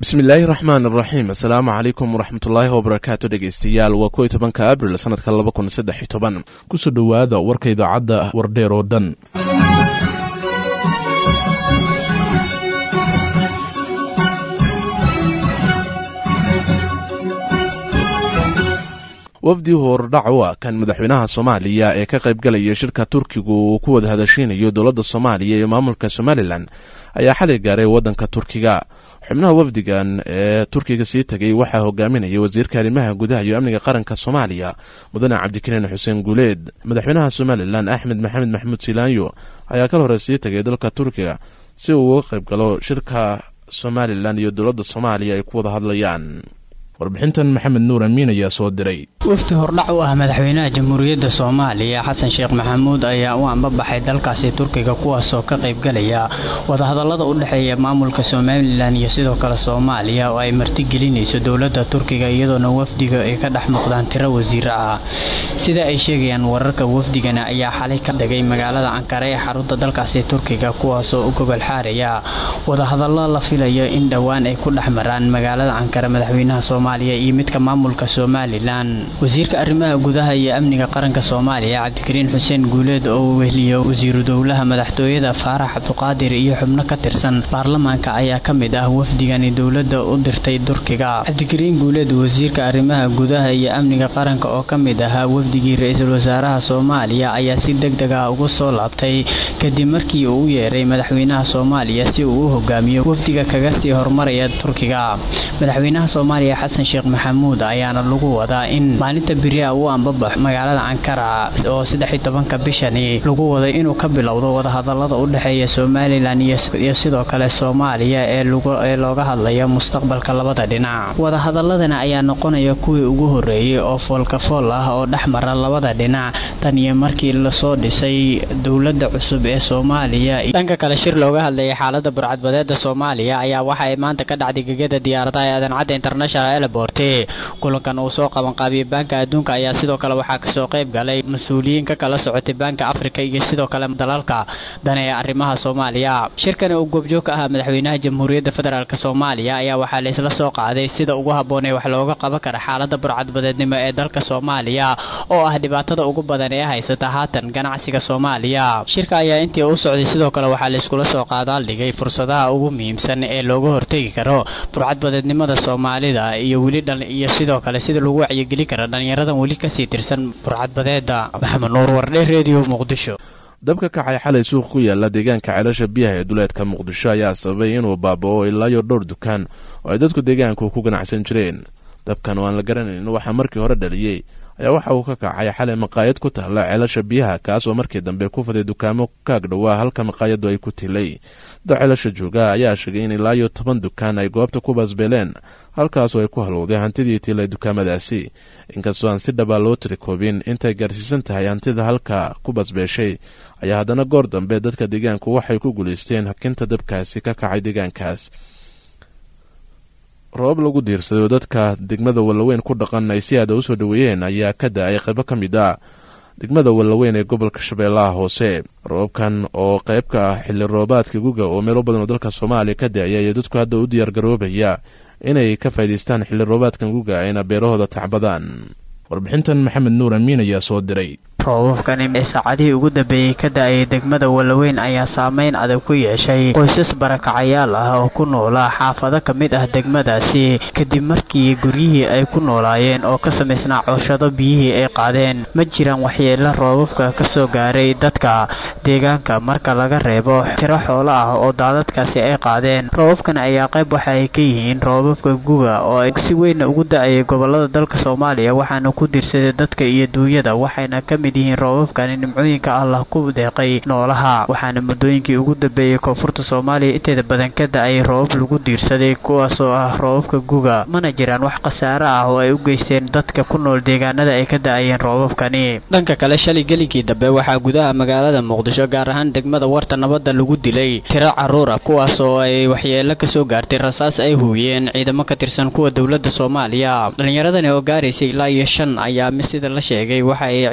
bismillaahi raxmaan iraxiim assalaamu calaykum waraxmatullaahi wabarakaatu dhegeystayaal waa kow iyo tobanka abril sanadka laba kun saddex iyo toban kusoo dhowaada warka idaacadda wardheer oo dhan wafdi hordhac u ah kan madaxweynaha soomaaliya ee ka qaybgalaya shirka turkigu uu ku wada hadasheynayo dowladda soomaaliya iyo maamulka somalilan ayaa xalay gaaray waddanka turkiga xubnaha wafdigan ee turkiga sii tegay waxaa hogaaminaya wasiirka arrimaha gudaha iyo amniga qaranka soomaaliya mudane cabdikariin xuseen guuleed madaxweynaha somalilan axmed maxamed maxamuud silaanyo ayaa kal hore sii tegay dalka turkiga si uu uga qayb galo shirka somalilan iyo dowladda soomaaliya ay ku wada hadlayaan warbixintan maxamed nuur amiin ayaa soo diray wafdi hordhac u ah madaxweynaha jamhuuriyadda soomaaliya xasan sheekh maxamuud ayaa u ambabaxay dalkaasi turkiga kuwaasoo ka qaybgalaya wadahadallada u dhexeeya maamulka somalilan iyo sidoo kale soomaaliya oo ay martigelinayso dowladda turkiga iyadoona wafdiga ay ka dhex muuqdaan tiro wasiiro ah sida ay sheegayaan wararka wafdigana ayaa xalay ka dhigay magaalada ankara ee xarunta dalkaasi turkiga kuwaasoo u gogol xaaraya wadahadallo la filayo in dhowaan ay ku dhex maraan magaalada ankara madaxweynaha soomaaliya iyo midka maamulka somalilan wasiirka arrimaha gudaha iyo amniga qaranka soomaaliya cabdikariin xuseen guuleed oo wehliyo wasiiru dowlaha madaxtooyada faarax cabduqaadir iyo xubno ka tirsan baarlamaanka ayaa ka mid ah wafdigani dowladda u dirtay turkiga cabdikariin guuleed wasiirka arrimaha gudaha iyo amniga qaranka oo ka mid ahaa wafdigii ra-iisul wasaaraha soomaaliya ayaa si deg deg ah uga soo laabtay kadib markii uu u yeeray madaxweynaha soomaaliya si uu u hogaamiyo wafdiga kaga sii horumaraya turkiga madaxweynaha soomaaliya xasan sheekh maxamuud ayaana lagu wadaa in maalinta beriha uu ambabax magaalada ankara oo saddex iyo tobanka bishani lagu waday inuu ka bilowdo wadahadallada u dhexeeya somalilan iyo sidoo kale soomaaliya ee looga hadlayo mustaqbalka labada dhinac wadahadaladana ayaa noqonaya kuwii ugu horeeyey oo foolkafool ah oo dhex mara labada dhinac tan iyo markii lasoo dhisay dowladda cusub ee soomaaliya dhanka kale shir looga hadlayay xaalada burcadbadeeda soomaaliya ayaa waxa ay maanta ka dhacday gegada diyaaradaha ee adancadda international elbort kulankan uu soo qabanqaabiyey baanka adduunka ayaa sidoo kale waxaa kasoo qayb galay mas-uuliyiin ka kala socotay baanka afrika iyo sidoo kale dalalka dane ee arrimaha soomaaliya shirkani uu goobjoog ka ahaa madaxweynaha jamhuuriyadda federaalk soomaaliya ayaa waxaa laisla soo qaaday sida ugu habboon ee wax looga qaban kara xaalada burcadbadeednimo ee dalka soomaaliya oo ah dhibaatada ugu badan ee haysata haatan ganacsiga soomaaliya shirka ayaa intii u socday sidoo kale waxaa laiskula soo qaadaaldhigay fursadaha ugu muhiimsan ee looga hortegi karo burcadbadeednimada soomaalida iyo weli iyo sidoo kale sida lagu wacyigeli kara dhallinyaradan weli kasii tirsan burcadbadeeda maxamed nuur wardhe redio muqdisho dabka kacay xalay suuq ku yaala deegaanka ceelasha biyaha ee duleedka muqdisho ayaa sababay inuu baaba'o ilaayo dhowr dukaan oo ay dadku deegaanku ku ganacsan jireen dabkan oo aan la garanayn waxaa markii hore dhaliyey ayaa waxa uu ka kacay xalay maqaayad ku taalla ceelasha biyaha kaas oo markii dambe ku faday dukaamo kaag dhowaa halka maqaayaddu ay ku tilay dad ceelasha jooga ayaa sheegay in ilaayo toban dukaan ay goobta ku baasbeeleen halkaasoo ay ku halowday hantidii tilay dukaamadaasi inkastoo aan si dhabaa loo tirikoobin intay gaarsiisan tahay hantida halka ku basbeeshay ayaa haddana goor dambe dadka deegaanku waxay ku guulaysteen hakinta dabkaasi ka kacay deegaankaas roobab lagu diirsaday oo dadka degmada wallaweyn ku dhaqan ay si aada usoo dhoweeyeen ayaa ka da-ay qaybo ka mid ah degmada wallaweyn ee gobolka shabeellaha hoose roobabkan oo qayb ka ah xilli roobaadka guga oo meelo badan oo dalka soomaaliya ka da-aya iyo dadku hadda u diyaargaroobaya inay ka faa'idaystaan xilli roobaadkan guga ayna beerahooda tacbadaan warbixintan maxamed nuur amiin ayaa soo diray roobabkani ee saacadihii ugu dambeeyey ka da-ayay degmada wallaweyn ayaa saameyn adag ku yeeshay qoysas barakacayaal ah oo ku noolaa xaafado ka mid ah degmadaasi kadib markii guryihii ay ku noolaayeen oo ka samaysnaa cooshado biyihii ay qaadeen ma jiraan waxyeelo roobabka ka soo gaaray dadka deegaanka marka laga reebo tiro xoolo ah oo daadadkaasi ay qaadeen roobabkani ayaa qayb waxa ay ka yihiin roobabka guga oo ay si weynna ugu da-ayay gobolada dalka soomaaliya waxaana ku dirsaday dadka iyo duunyada waxayna ka mid yihiin roobabkani nimcooyinka allah ku deeqay noolaha waxaana muddooyinkii ugu dambeeyey koonfurta soomaaliya inteeda badan ka da-ay roobab lagu diirsaday kuwaasoo ah roobabka guga mana jiraan wax khasaare ah oo ay u geysteen dadka ku nool deegaanada ay ka da-ayeen roobabkani dhanka kale shalay gelinkii dambe waxaa gudaha magaalada muqdisho gaar ahaan degmada warta nabadda lagu dilay tiro caruur ah kuwaas oo ay waxyeelo kasoo gaartay rasaas ay huuyeen ciidamo ka tirsan kuwa dowladda soomaaliya dhallinyaradani oo gaaraysay ilaa iyo shan ayaa sida la sheegay waxa ay ciyaarayeen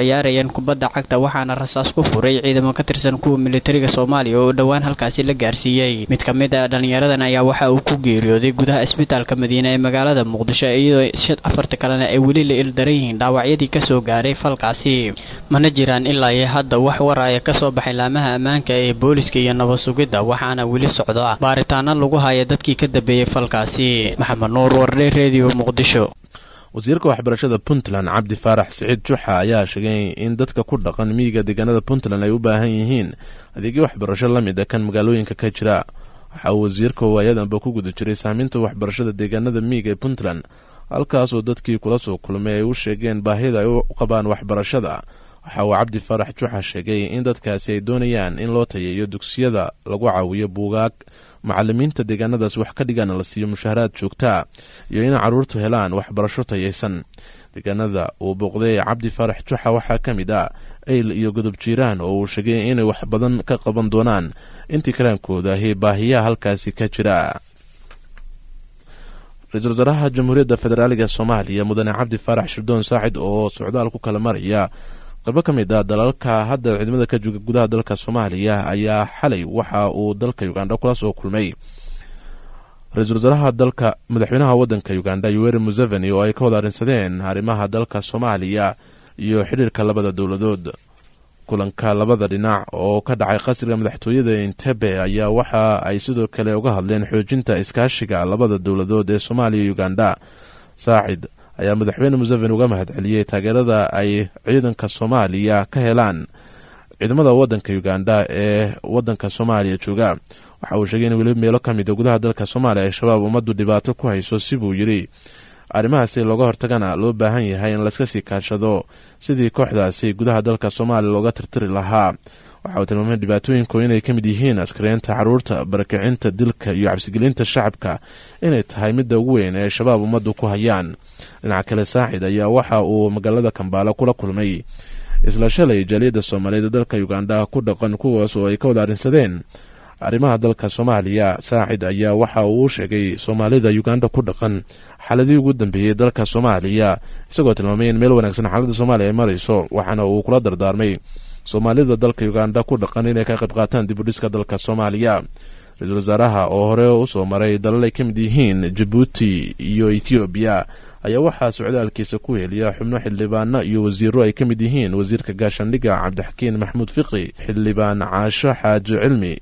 kubadda cagta waxaana rasaas ku furay ciidamo ka tirsan kuwa militariga soomaaliya oo dhowaan halkaasi la gaarsiiyey mid ka mid a dhallinyaradan ayaa waxa uu ku geeriyooday gudaha isbitaalka madiine ee magaalada muqdisho iyadoo afarta kalena ay weli la ildaran yihiin dhaawacyadii kasoo gaaray falkaasi mana jiraan ilaa iyo hadda wax waraya kasoo baxay laamaha ammaanka ee booliska iyo nabad sugidda waxaana weli socda baaritaano lagu haya dadkii ka dambeeyey falkaasi maxamed nuur wardhe redio muqdisho wasiirka waxbarashada puntland cabdi faarax siciid juxa ayaa sheegay in dadka ku dhaqan miyiga deegaanada puntland ay u baahan yihiin adeegyo waxbarasho la mid a kan magaalooyinka ka jira waxa uu wasiirka waayadanba ku guda jiray saamaynta waxbarashada deegaanada miyiga ee puntland halkaasoo dadkii kula soo kulmay ay u sheegeen baahida ay u qabaan waxbarashada waxa uu cabdi faarax juxa sheegay in dadkaasi ay doonayaan in loo tayeeyo dugsiyada lagu caawiyo buugaag macalimiinta deegaanadaas wax ka dhigaana la siiyo mushaharaad joogtaa iyo in caruurtu helaan waxbarasho tayaysan deegaanada uu booqday cabdi faarax juxa waxaa ka mid ah ayl iyo godob jiiraan oo uu sheegay inay wax badan ka qaban doonaan intii karaankooda ahi baahiyaha halkaasi ka jira ra-iisul wasaaraha jamhuuriyadda federaaliga soomaaliya mudane cabdi faarax shirdoon saacid oo socdaal ku kala maraya qaybo ka mid a dalalka hadda ciidamada ka jooga gudaha dalka soomaaliya ayaa xalay waxa uu dalka uganda kula soo kulmay ra-iisul wasaaraha dalka madaxweynaha wadanka uganda yoweri museveni oo ay ka wada arrinsadeen arrimaha dalka soomaaliya iyo xidhiirka labada dowladood kulanka labada dhinac oo ka dhacay qasriga madaxtooyada entebe ayaa waxa ay sidoo kale uga hadleen xoojinta iskaashiga labada dowladood ee soomaaliya iyo uganda saacid ayaa madaxweyne museveni uga mahad celiyey taageerada ay ciidanka soomaaliya ka helaan ciidamada wadanka uganda ee wadanka soomaaliya jooga waxa uu sheegay in weliba meelo ka mida gudaha dalka soomaaliya ay shabaab ummaddu dhibaato ku hayso sibuu yidhi arrimahaasi looga hortagana loo baahan yahay in layska sii kaashado sidii kooxdaasi gudaha dalka soomaaliya looga tirtiri lahaa waxa uu tilmaamay dhibaatooyinku inay ka mid yihiin askariinta caruurta barakicinta dilka iyo cabsigelinta shacabka inay tahay midda ugu weyn ee shabaab ummaddu ku hayaan dhinaca kale saacid ayaa waxa uu magaalada kambaala kula kulmay isla shalay jaaliyadda soomaaliyeed ee dalka uganda ku dhaqan kuwaas oo ay ka wada arrinsadeen arrimaha dalka soomaaliya saacid ayaa waxa uu sheegay soomaalida uganda ku dhaqan xaaladii ugu dambeeyey dalka soomaaliya isagoo tilmaamay in meel wanaagsan xaaladda soomaaliya ay marayso waxaana uu kula dardaarmay soomaalida dalka uganda ku dhaqan inay ka qayb qaataan dib u dhiska dalka soomaaliya ra-iisul wasaaraha oo hore usoo maray dalal ay ka mid yihiin jabuuti iyo ethoobiya ayaa waxaa socdaalkiisa ku heliya xubno xildhibaano iyo wasiiro ay ka mid yihiin wasiirka gaashaandhigga cabdixakiin maxamuud fiqi xildhibaan caasho xaaji cilmi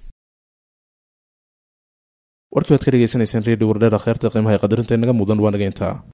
warkii waad ka dhegeysanayseen redio wardheera kheerta qiimaha ee qadarinta inaga mudan waa naga intaa